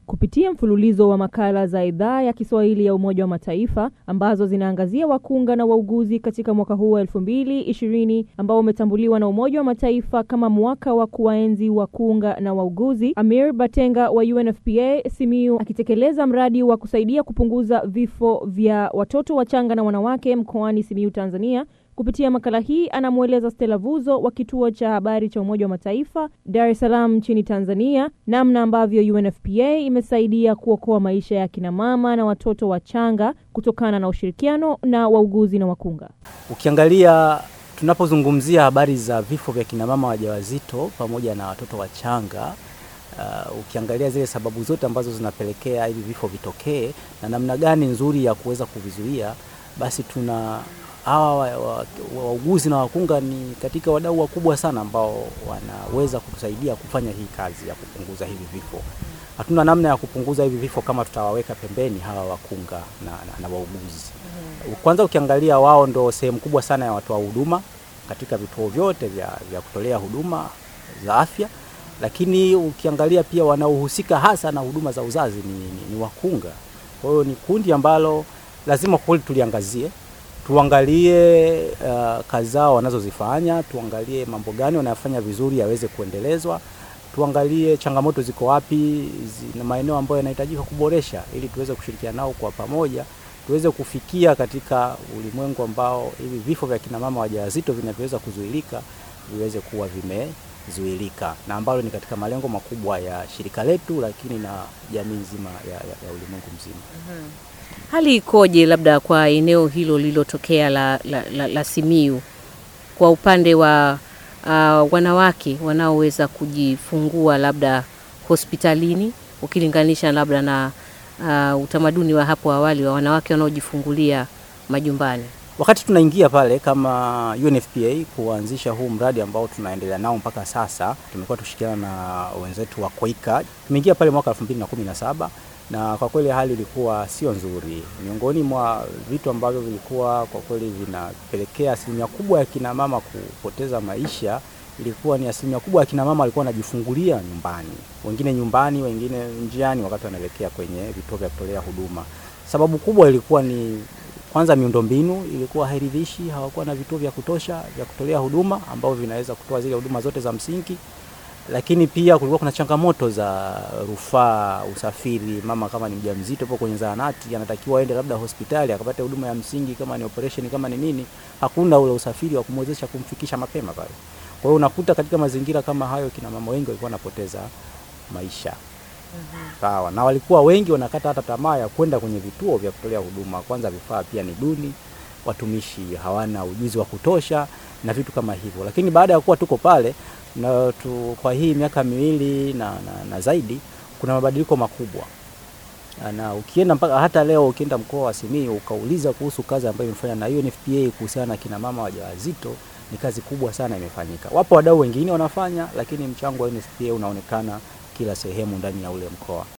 kupitia mfululizo wa makala za idhaa ya Kiswahili ya Umoja wa Mataifa ambazo zinaangazia wakunga na wauguzi katika mwaka huu wa elfu mbili ishirini ambao umetambuliwa na Umoja wa Mataifa kama mwaka wa kuwaenzi wakunga na wauguzi. Amir Batenga wa UNFPA Simiyu akitekeleza mradi wa kusaidia kupunguza vifo vya watoto wachanga na wanawake mkoani Simiyu, Tanzania. Kupitia makala hii anamweleza Stella Vuzo wa kituo cha habari cha Umoja wa Mataifa Dar es Salaam nchini Tanzania namna ambavyo UNFPA imesaidia kuokoa maisha ya kina mama na watoto wachanga kutokana na ushirikiano na wauguzi na wakunga. Ukiangalia, tunapozungumzia habari za vifo vya kina mama wajawazito pamoja na watoto wachanga uh, ukiangalia zile sababu zote ambazo zinapelekea hivi vifo vitokee na namna gani nzuri ya kuweza kuvizuia, basi tuna hawa wauguzi na wakunga ni katika wadau wakubwa sana ambao wanaweza kutusaidia kufanya hii kazi ya kupunguza hivi vifo. Hatuna namna ya kupunguza hivi vifo kama tutawaweka pembeni hawa wakunga na, na, na wauguzi. Kwanza ukiangalia, wao ndo sehemu kubwa sana ya watoa huduma katika vituo vyote vya, vya kutolea huduma za afya, lakini ukiangalia pia wanaohusika hasa na huduma za uzazi ni, ni, ni wakunga. Kwa hiyo ni kundi ambalo lazima kweli tuliangazie tuangalie uh, kazi zao wanazozifanya, tuangalie mambo gani wanayofanya vizuri yaweze kuendelezwa, tuangalie changamoto ziko wapi na maeneo ambayo yanahitajika kuboresha, ili tuweze kushirikiana nao kwa pamoja, tuweze kufikia katika ulimwengu ambao hivi vifo vya kina mama wajawazito vinavyoweza kuzuilika viweze kuwa vimezuilika, na ambalo ni katika malengo makubwa ya shirika letu, lakini na jamii nzima ya, ya, ya ulimwengu mzima. mm-hmm. Hali ikoje labda kwa eneo hilo lililotokea la, la, la, la Simiyu kwa upande wa uh, wanawake wanaoweza kujifungua labda hospitalini ukilinganisha labda na uh, utamaduni wa hapo awali wa wanawake wanaojifungulia majumbani? Wakati tunaingia pale kama UNFPA kuanzisha huu mradi ambao tunaendelea nao mpaka sasa, tumekuwa tushirikiana na wenzetu wa Koika. Tumeingia pale mwaka 2017 na kwa kweli hali ilikuwa sio nzuri. Miongoni mwa vitu ambavyo vilikuwa kwa kweli vinapelekea asilimia kubwa ya kina mama kupoteza maisha ilikuwa ni asilimia kubwa ya kina mama walikuwa wanajifungulia nyumbani, wengine nyumbani, wengine njiani, wakati wanaelekea kwenye vituo vya kutolea huduma. Sababu kubwa ilikuwa ni kwanza, miundombinu ilikuwa hairidhishi, hawakuwa na vituo vya kutosha vya kutolea huduma ambavyo vinaweza kutoa zile huduma zote za msingi lakini pia kulikuwa kuna changamoto za rufaa, usafiri. Mama kama ni mjamzito hapo kwenye zahanati, anatakiwa aende labda hospitali akapata huduma ya msingi, kama ni operation, kama ni nini, hakuna ule usafiri wa kumwezesha kumfikisha mapema pale. Kwa hiyo unakuta katika mazingira kama hayo, kina mama wengi walikuwa wanapoteza maisha. Sawa, na walikuwa wengi wanakata hata tamaa ya kwenda kwenye vituo vya kutolea huduma. Kwanza vifaa pia ni duni, watumishi hawana ujuzi wa kutosha na vitu kama hivyo, lakini baada ya kuwa tuko pale na tu, kwa hii miaka miwili na, na, na zaidi kuna mabadiliko makubwa, na ukienda mpaka hata leo ukienda mkoa wa Simiyu ukauliza kuhusu kazi ambayo imefanya na UNFPA kuhusiana na kina mama wajawazito, ni kazi kubwa sana imefanyika. Wapo wadau wengine wanafanya, lakini mchango wa UNFPA unaonekana kila sehemu ndani ya ule mkoa.